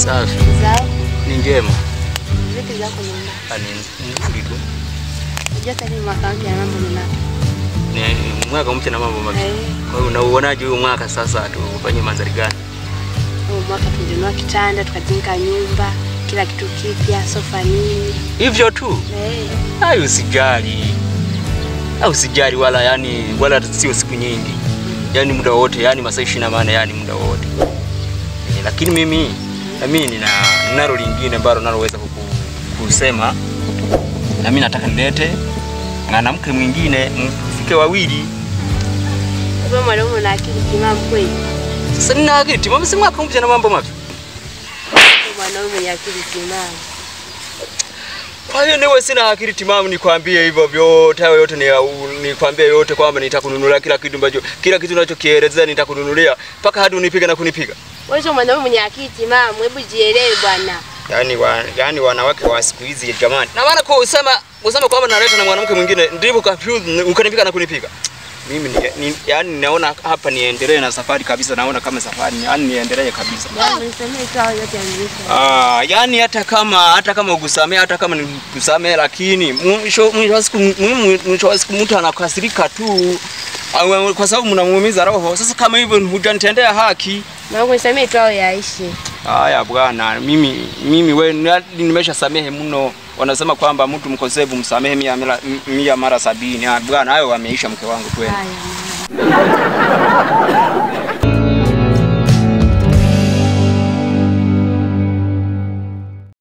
Safi. Zao Ni njema. vipi zako nyumba? Ah, Ni nzuri tu. Unajua sasa ni mwaka mpya na mambo ni mapya. Ni mwaka mpya na mambo mapya. Eh, Kwa hiyo unauonaje huu mwaka sasa tufanye mandhari gani? huu mwaka tulinunua kitanda, tukajenga nyumba, kila kitu kipya, sofa nini. Hivyo tu. Eh, Hayo usijali. Au usijali wala yani wala sio siku nyingi. Yaani muda wote, yani masaa 24 yani muda wote. Eh, lakini mimi na mimi nina nalo lingine ambalo naloweza kuku- kusema na mimi nataka nilete mwanamke mwingine mfike wawili. wewe mwanaume una akili timamu kweli? Sasa nina akili timamu, si mwaka mpya na mambo mapya. Wewe mwanaume mwenye akili timamu. Kwa hiyo niwe sina akili timamu nikwambie hivyo vyote hayo yote ni nikwambie yote kwamba nitakununulia kila kitu ambacho kila kitu unachokielezea nitakununulia mpaka hadi unipiga na kunipiga. Wewe sio mwanaume mwenye akili timamu, hebu jielewe bwana. Yaani wa, yaani wanawake wa siku hizi jamani. Na maana kusema kusema kwamba naleta na mwanamke mwingine ndivyo confused ukanipiga na kunipiga. Mimi ni, ni yaani naona hapa niendelee na safari kabisa naona kama safari yaani niendelee kabisa. Bwana nisemee tu hayo yote yameisha. Ah, yani hata kama hata kama ukusamea hata kama nikusamea, lakini mwisho mwisho wa siku mwisho mwisho wa siku mtu anakasirika tu Au- kwa sababu mnamuumiza roho. Sasa kama hivyo hujanitendea haki. Mwanangu nisemee tu hayo yaishi. Haya bwana, mimi mimi we nimesha samehe mno. Wanasema kwamba mtu mkosefu msamehe mia, mara- mia mara sabini. Ah, bwana, hayo wameisha mke wangu kweli. Haya. mama.